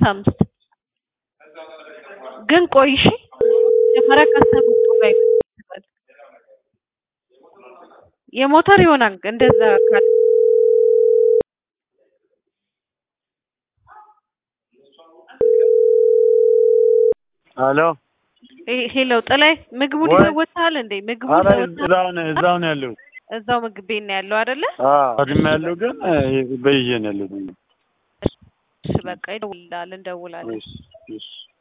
አምስት ግን ቆይ እሺ መጀመሪያ ካሰብኩት ላይ የሞተር ይሆናል እንደዛ ካለ ሄሎ ሄሎ ጥላይ ምግቡን ወይ- ይዘህ ወጥተሃል እንዴ? ምግቡን ኧረ ይዘህ ወጥተሃል? እዛው ነው እዛው ነው ያለው። እዛው ምግብ ቤት ነው ያለው አይደለ? አዎ ቀድሜ ያለው ግን በይዤ ነው ያለው። እሺ በቃ ይደውልልሃል፣ እንደውላለን። እሺ እሺ